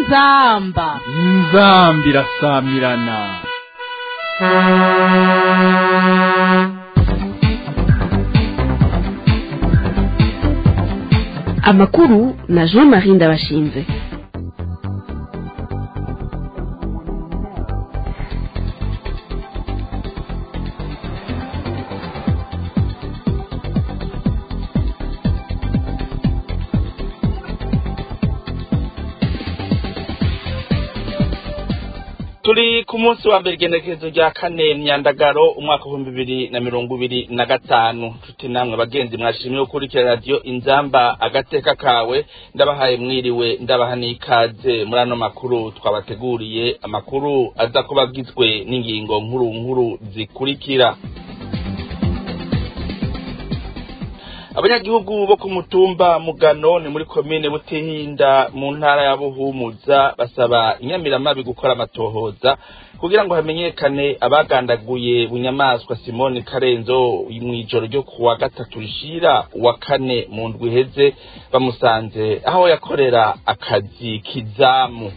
inzamba inzambi irasamirana amakuru na jean marie ndabashinze turi ku munsi wa mbere igenekerezo rya kane myandagaro umwaka w'ibihumbi bibiri na mirongo ibiri na gatanu nshuti namwe bagenzi mwashimye gukurikira radiyo inzamba agateka kawe ndabahaye mwiriwe ndabaha n'ikaze muri ano makuru twabateguriye amakuru aza kuba agizwe n'ingingo nkuru nkuru zikurikira abanyagihugu bo ku mutumba mugano ni muri komine butihinda mu ntara ya buhumuza basaba inyamiramabi gukora amatohoza kugira ngo hamenyekane abagandaguye bunyamaswa simoni karenzo mu ijoro ryo kuwa gatatu rishira uwa kane mu ndwi iheze bamusanze aho yakorera akazi k'izamu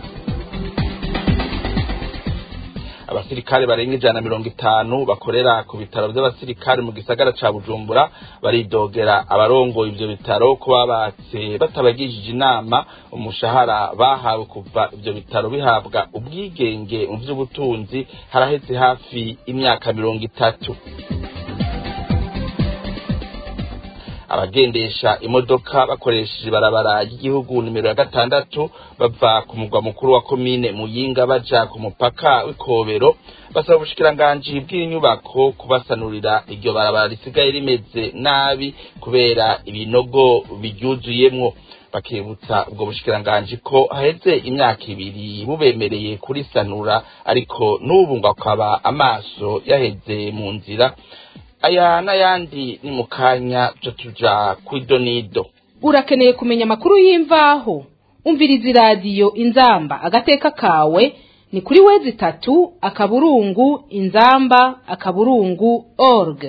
abasirikare barenga ijana na mirongo itanu bakorera ku bitaro by'abasirikare mu gisagara ca bujumbura baridogera abarongoye ivyo bitaro ko babatse batabagishije inama umushahara bahawe kuva ivyo bitaro bihabwa ubwigenge mu vy'ubutunzi haraheze hafi imyaka mirongo itatu abagendesha imodoka bakoresheje ibarabara ry'igihugu nimero ya gatandatu bava ku mugwa mukuru wa komine muyinga baja ku mupaka w'ikobero basaba ubushikiranganji bw'inyubako kubasanurira iryo barabara risigaye rimeze nabi kubera ibinogo biryuzuyemwo bakibutsa ubwo bushikiranganji ko haheze imyaka ibiri bubemereye kurisanura ariko n'ubu ngo akaba amaso yaheze mu nzira aya n'ayandi ni mu kanya byo tuja kw'idonido urakeneye kumenya amakuru y'imvaho umviriza iradiyo inzamba agateka kawe ni kuri wezi itatu akaburungu inzamba akaburungu org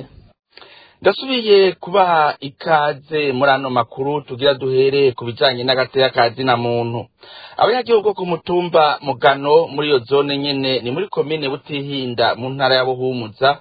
ndasubiye kubaha ikaze muri ano makuru tugira duhere ku bijanye n'agateka ka zina muntu abanyagihugu ku mutumba mugano muri iyo zone nyene ni muri komine butihinda mu ntara ya buhumuza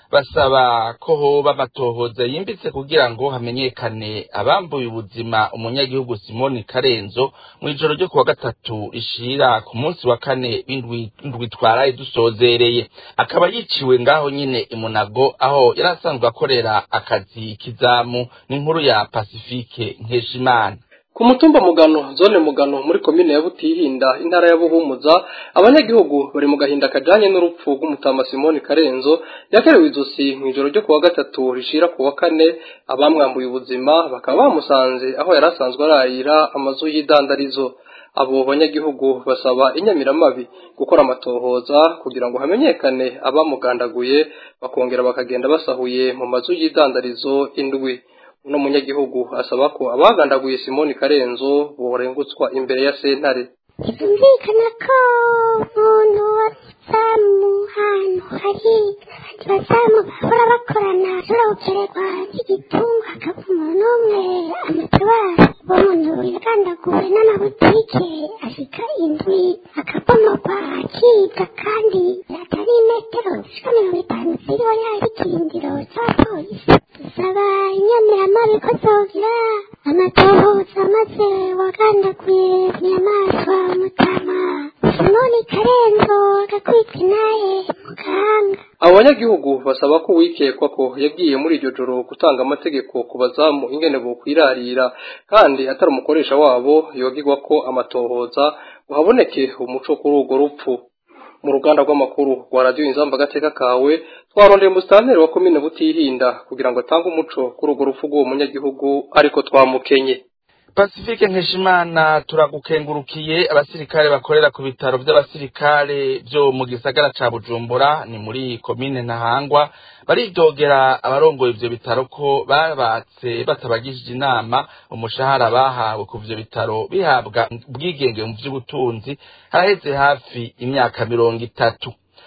basaba ko hoba amatohoza yimbitse kugira ngo hamenyekane abambuye ubuzima umunyagihugu simoni karenzo mu ijoro ryo kuwa gatatu rishira ku munsi wa kane w'indwi twaraye dusozereye akaba yiciwe ngaho nyine imunago aho yari asanzwe akorera akazi k'izamu n'inkuru ya pasifike nkeshimana ku mutumba mugano zone mugano muri komine ya butihinda intara ya buhumuza abanyagihugu bari mu gahinda kajanye n'urupfu rw'umutama simoni karenzo yakerewe izosi mu ijoro ryo kuwa gatatu rishira ku wa kane abamwambuye ubuzima bakaba bamusanze aho yari asanzwe ararira amazu y'idandarizo abo banyagihugu basaba inyamiramabi gukora amatohoza kugira ngo hamenyekane abamugandaguye bakongera bakagenda basahuye mu mazu y'idandarizo indwi uno munyagihugu asaba ko abagandaguye simoni karenzo borengutswa imbere ya sentare byumvikana ko umuntu wazamu hantu hari abazamu bahora bakorana ashobora gukererwa igitunga hakaba umuntu umwe amatabara uwo muntu yagandaguwe n'amabutike ashika indwi akabomorwa akibwa kandi atari metero zishika mirongo itanu ziriho yari ikirindiro c'abapolisi dusaba inyamiramabi ko zogira amatohoza maze wagandaguye inyamaswa mutama simoni karenzo agakwitwa naye muganga abo banyagihugu basaba ko uwikekwa ko yagiye muri iryo joro gutanga amategeko ku bazamu ingene bokwirarira kandi atari umukoresha wabo yogigwa ko amatohoza ngo haboneke umuco kuri urwo rupfu mu ruganda rw'amakuru rwa radiyo inzamba agateka kawe twarondeye umusitanteri wa komine butihinda kugira ngo atange umuco kuri urwo rupfu rw'uwo munyagihugu ariko twamukenye pasifike nkeshimana turagukengurukiye abasirikare bakorera ku bitaro by'abasirikare byo mu gisagara ca bujumbura ni muri komine ntahangwa baridogera abarongoye ivyo bitaro ko babatse batabagishije inama umushahara bahawe ku vyo bitaro bihabwa ubwigenge mu vy'ubutunzi haraheze hafi imyaka mirongo itatu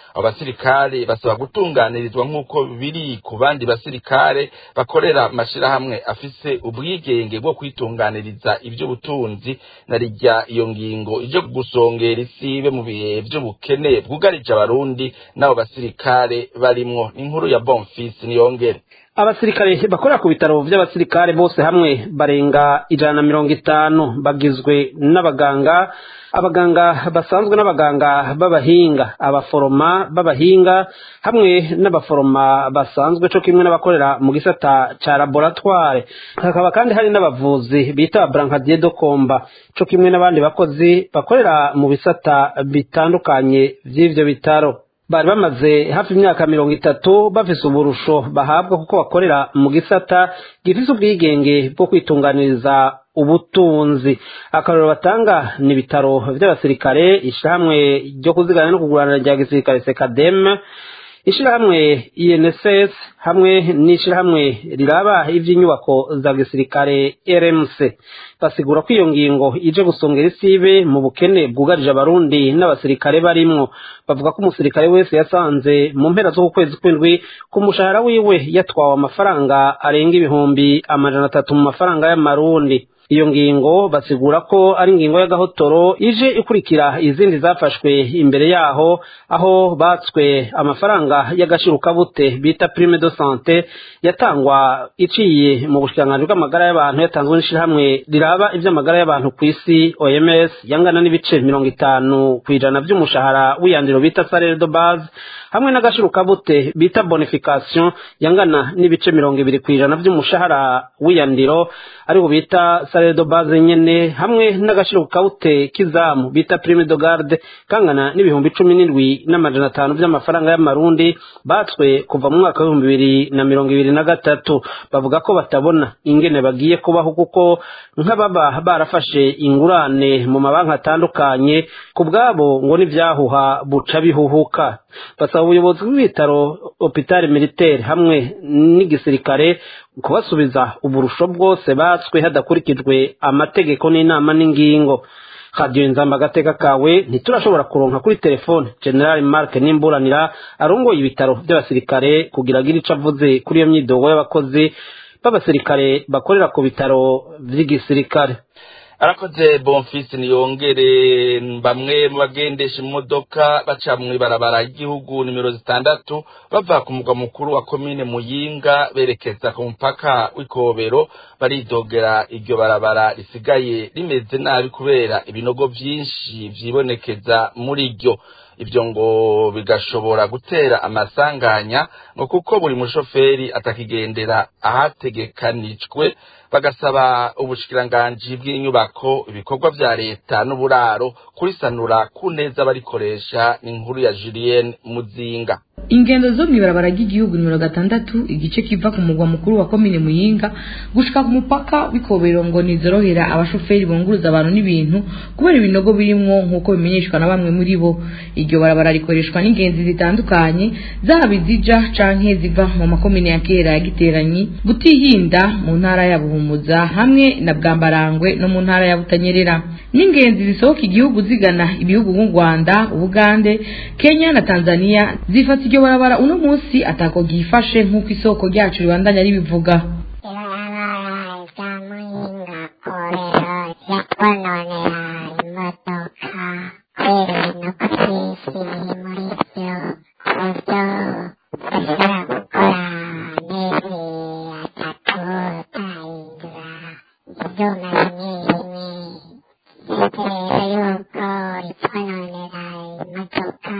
abo basirikare basaba gutunganirizwa nk'uko biri ku bandi basirikare bakorera amashirahamwe afise ubwigenge bwo kwitunganiriza ivy'ubutunzi na rijya iyo ngingo ije gusongera isibe mu bihe vy'ubukene bwugarije abarundi n'abo basirikare barimwo inkuru ya Bonfils niyongere abasirikare bakorera ku bitaro by'abasirikare bose hamwe barenga ijana na mirongo itanu bagizwe n'abaganga abaganga basanzwe n'abaganga b'abahinga abaforoma b'abahinga hamwe n'abaforoma basanzwe co kimwe n'abakorera mu gisata ca laboratware hakaba kandi hari n'abavuzi bita brancadier do komba co kimwe n'abandi bakozi bakorera mu bisata bitandukanye vy'ivyo bitaro bari bamaze hafi imyaka mirongo itatu bafise uburusho bahabwa kuko bakorera mu gisata gifise ubwigenge bwo kwitunganiriza ubutunzi akarorero batanga ni ibitaro vy'abasirikare ishirahamwe ryo kuzigana no kugurana rya gisirikare sekademe ishirahamwe INSS hamwe n'ishirahamwe riraba ivy'inyubako za gisirikare RMC basigura ko iyo ngingo ije gusongera isibe mu bukene bwugarije abarundi n'abasirikare barimwo bavuga ko umusirikare wese yasanze mu mpera z'uku kwezi kw'indwi ku mushahara wiwe yatwawe amafaranga arenga ibihumbi amajana atatu mu mafaranga y'amarundi iyo ngingo basigura ko ari ingingo y'agahotoro ije ikurikira izindi zafashwe imbere yaho aho batswe amafaranga y'agashirukabute bita prime de sante yatangwa iciye mu bushikiranganji bw'amagara y'abantu yatanzwe n'ishirahamwe riraba ivy'amagara y'abantu ku isi OMS yangana n'ibice mirongo itanu kw'ijana vy'umushahara w'iyandiro bita salaire de base hamwe n'agashirukabute bita bonification yangana n'ibice mirongo ibiri kw'ijana vy'umushahara w'iyandiro ariko bita salaire de base nyene hamwe n'agashirukabute k'izamu bita prime de garde kangana n'ibihumbi cumi n'indwi n'amajana atanu vy'amafaranga y'amarundi batswe kuva mu mwaka w'ibihumbi bibiri na mirongo ibiri na gatatu bavuga ko batabona ingene bagiye kubaho kuko nk'ababa barafashe ingurane mu mabanki atandukanye ku bwabo ngo n'ivyahuha buca bihuhuka basaba ubuyobozi bw'ibitaro hopitali militaire hamwe n'igisirikare kubasubiza uburusho bwose batswe hadakurikijwe amategeko n'inama n'ingingo radiyo inzamba agateka kawe ntiturashobora kuronka kuri telefone general mark n'imburanira arongoye ibitaro by'abasirikare kugira agire ico avuze kuri iyo myidogo y'abakozi b'abasirikare bakorera ku bitaro vy'igisirikare arakoze bonfisi niyongere bamwe mu bagendesha imodoka baca mu ibarabara ry'igihugu nimero zitandatu bava ku mugwa mukuru wa komine muyinga berekeza ku mupaka w'ikobero baridogera iryo barabara risigaye rimeze nabi kubera ibinogo vyinshi vyibonekeza muri ryo ibyo ngo bigashobora gutera amasanganya ngo kuko buri mushoferi atakigendera ahategekanijwe bagasaba ubushikiranganji bw'inyubako ibikorwa vya leta n'uburaro kurisanura ku neza barikoresha ni inkuru ya Julienne Muzinga ingendo zo mw'ibarabara ry'igihugu nimero gatandatu igice kiva ku mugwa mukuru wa komine muyinga gushika ku mupaka w'ikobero ngo nizorohera abashoferi bunguruza abantu n'ibintu kubera ibinogo birimwo nk'uko bimenyeshwa na bamwe muri bo iryo barabara rikoreshwa n'ingenzi zitandukanye zaba izija canke ziva mu makomine ya kera ya giteranyi butihinda mu ntara ya buhumuza hamwe na bwambarangwe no mu ntara ya butanyerera n'ingenzi zisohoka igihugu zigana ibihugu nk'u rwanda ubugande kenya na tanzania zifata iryo barabara uno munsi atako ryifashe nk'uko isoko ryacu ribandanya ribivuga ibarabara rya muyinga korero ryatwononera imodoka kubera ibinogo byinshi biri muri byo ku buryo bashobora gukora amezi atatu utahindura ibyuma bimwe bimwe ndetse rero yuko ritwononera imodoka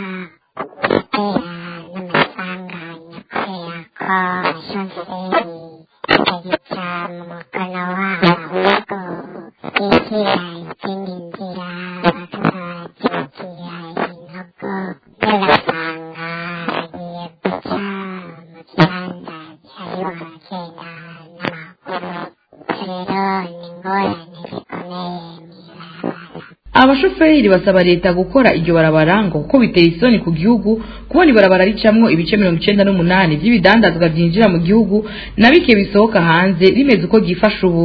gutera n'amasanganya kubera ko abashoferi batagica mu mukono wabo ahubwo bishyira izindi nzira bakazazibukira ibinogo ugasanga bagiye guca mu gihanda cyariho abagenda n'amaguru rero ni ingorane zikomeye mw'ibarabara abashoferi basaba leta gukora iryo barabara ngo kuko biteye isoni ku gihugu kubona ibarabara ricamwo ibice mirongo icenda n'umunani vy'ibidandazwa vyinjira mu gihugu na bike bisohoka hanze rimeze uko ryifashe ubu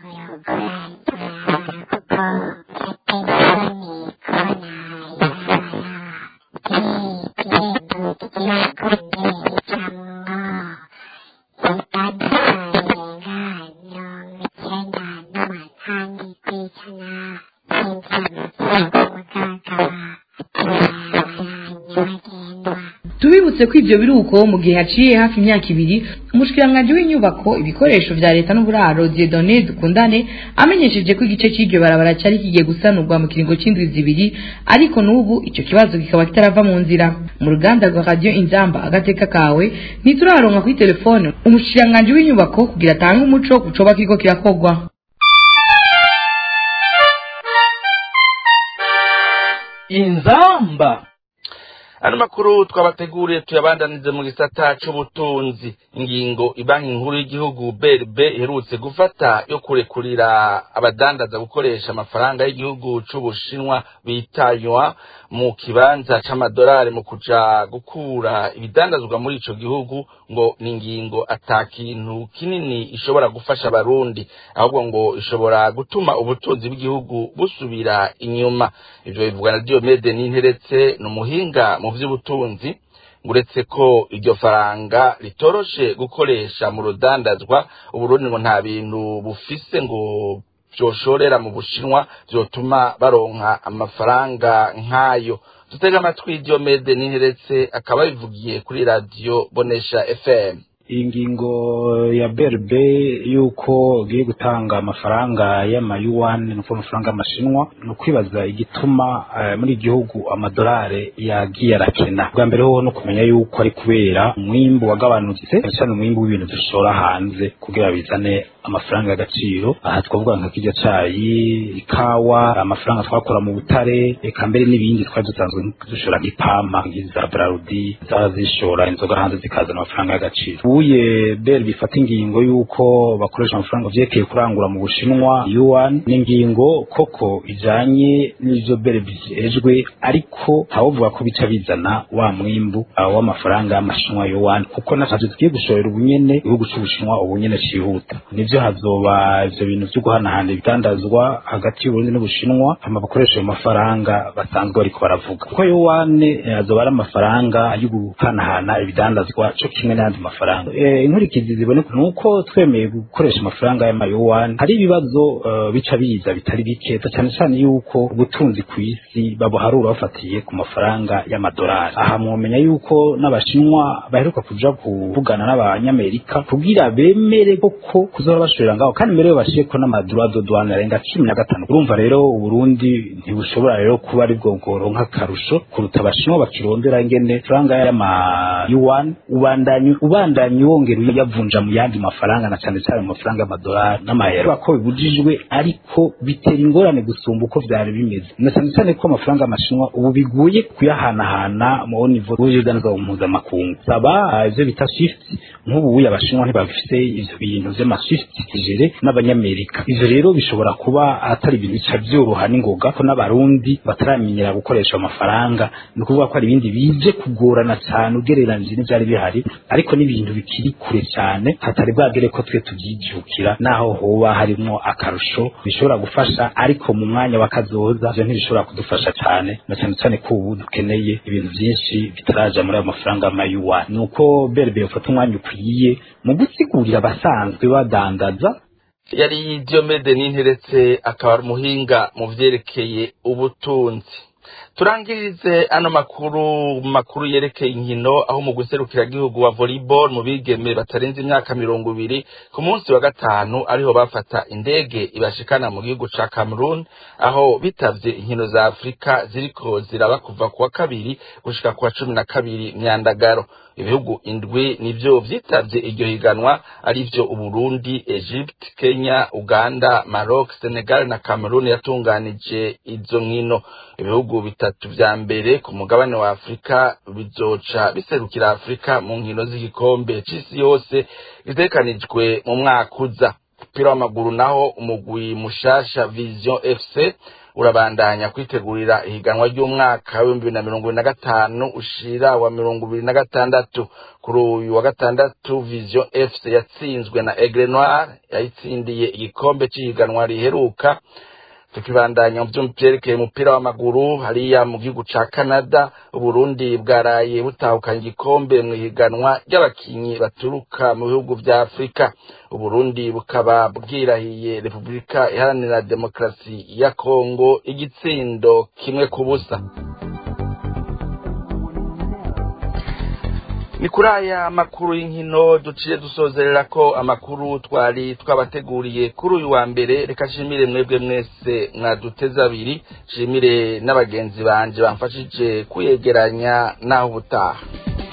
leta rero ko yogura ibarabara kuko biteye isoni kubona ibarabara kongera icamwo ibibanza birenga mirongo icyenda n'umunani kw'ijana by'inzego mugagaba ibarabara nyabagendwa tubibutse ko ivyo biruko mu gihe haciye hafi imyaka ibiri umushikiranganji w'inyubako ibikoresho vya leta n'uburaro Dieudonné Dukundane amenyesheje ko igice c'iryo barabara cari kigiye gusanurwa mu kiringo c'indwi zibiri ariko n'ubu ico kibazo kikaba kitarava mu nzira mu ruganda rwa radio inzamba agateka kawe ntituraronka kuri telefone umushikiranganji w'inyubako kugira atange umuco ku coba kiriko kirakorwa inzamba ano makuru twabateguriye tuyabandanize mu gisata c'ubutunzi ingingo ibanki nkuru y'igihugu brb iherutse gufata yo kurekurira abadandaza gukoresha amafaranga y'igihugu c'ubushinwa bitanywa mu kibanza c'amadolari mu kuja gukura ibidandazwa muri ico gihugu ngo ni ingingo ata kintu kinini ishobora gufasha abarundi ahubwo ngo ishobora gutuma ubutunzi bw'igihugu busubira inyuma ivyo bivugwa na diomede n'interetse ni umuhinga mu vy'ubutunzi uretse ko iryo faranga ritoroshe gukoresha mu rudandazwa uburundi ngo nta bintu bufise ngo vyoshorera mu bushinwa vyotuma baronka amafaranga nk'ayo dutega amatwi diomede n'interetse akaba bivugiye kuri radiyo bonesha fm iyi ngingo ya brb y'uko ugiye gutanga amafaranga y'amayuwani ni ukuvuga amafaranga y'amashinwa ni ukwibaza igituma eh, muri igihugu amadolari yagiye arakena bwa mbere hoho no kumenya yuko ari kubera umwimbu wagabanutse cyane cyane umwimbu w'ibintu dushora hanze kugira bizane amafaranga y'agaciro aha twavuga nka kirya cayi ikawa amafaranga twakora mu butare eka mbere n'ibindi twari dusanzwe dushora nk'ipampa nk'iza brarudi zaba zishora inzoga hanze zikazana amafaranga y'agaciro ubuye bel bifata ingingo y'uko bakoresha amafaranga vyerekeye kurangura mu bushinwa yuan ni ingingo koko ijanye n'ivyo bel bijejwe ariko ntawovuga ko bica bizana wa mwimbu uh, w'amafaranga y'amashinwa yuan kuko natavyo tugiye gushorera ubunyene igihugu c'ubushinwa ubunyene cihuta nivyo hazoba ivyo bintu vyo guhanahana ibidandazwa hagati y'uburundi n'ubushinwa hama bakoresha ayo mafaranga basanzwe bariko baravuga kuko yuane eh, azoba ari amafaranga yo guhanahana ibidandazwa co kimwe n'ayandi mafaranga Eh, inkurikizi ziboneka ni uko twemeye gukoresha amafaranga y'amayuwani hari ibibazo eh, bica biza bitari bike cyane cyane yuko ubutunzi ku isi babuharura bafatiye ku mafaranga y'amadolari aha mwomenya yuko n'abashinwa baheruka kuja kuvugana n'abanyamerika kugira bemere koko kuzoba bashorera ngaho kandi mbere yo bashireko n'amadura do douane arenga cumi na gatanu urumva rero uburundi ntibushobora rero kuba ari bwo bworonka akarusho kuruta abashinwa bakirondera ingene faranga y'amayuwani ubandanye ubandanye wongera uyavunja mu yandi mafaranga na cyane cyane mu mafaranga y'amadolari n'amayero ko bibujijwe ariko bitera ingorane gusumba uko vyari bimeze na cyane cyane ko amafaranga y'amashinwa ubu biguye kuyahanahana mu nivo y'ubudandaza mpuzamakungu saba ivyo bita shift nk'ubu uya abashinwa ntibafise ivyo bintu vy'amashift kijere n'abanyamerika ivyo rero bishobora kuba atari ibintu bica vyoroha n'ingoga ko n'abarundi bataramenyera gukoresha amafaranga ni ukuvuga ko hari ibindi bije kugorana cyane ugereranije n'ivyari bihari ariko n'ibintu bikiri kure cyane hatari bwagere ko twe tubyijukira naho hoba harimwo akarusho bishobora gufasha ariko mu mwanya w'akazoza ivyo ntibishobora kudufasha cyane na cyane cyane ko ubu dukeneye ibintu byinshi bitaraja muri ayo mafaranga y'amayuwa ni uko berbe yofata umwanya ukwiye mu gusigurira abasanzwe badandaza yari diomede n'interetse akaba ari umuhinga mu vyerekeye ubutunzi turangirize ano makuru makuru yerekeye inkino aho mu gihugu wa volleyball mu bigeme batarenze imyaka mirongo ibiri ku munsi wa gatanu ariho bafata indege ibashikana mu gihugu ca Cameroon aho bitavye inkino za Afrika ziriko ziraba kuva kuwa kabiri gushika kuwa cumi na kabiri myandagaro ibihugu indwi nivyo vyitavye iryo higanwa arivyo Uburundi, Egypt, Kenya, Uganda, Maroc, Senegal na Cameroon yatunganije izo nkino ibihugu bitatu vya mbere ku mugabane wa Afrika bizoca biserukira Afrika mu nkino z'igikombe c'isi yose gitekanijwe mu mwaka uza umupira w'amaguru naho umugwi mushasha Vision FC urabandanya kwitegurira ihiganwa ry'umwaka w'ibihumbi bibiri na mirongo ibiri na gatanu ushira wa mirongo ibiri na gatandatu kuri uyu wa gatandatu Vision FC yatsinzwe na Aigle Noir yayitsindiye igikombe c'ihiganwa riheruka tukibandanya mu vyerekeye umupira w'amaguru hariya mu gihugu ca canada uburundi bwaraye butahukanye igikombe mu ihiganwa ry'abakinyi baturuka mu bihugu vya afurika uburundi bukaba bwirahiye repubulika iharanira demokarasi ya kongo igitsindo kimwe ku busa ni kuri aya makuru y'inkino duciye dusozerera ko amakuru twari twabateguriye kuri uyu wa mbere reka nshimire mwebwe mwese mwaduteze abiri nshimire n'abagenzi banje bamfashije kuyegeranya n'aho ubutaha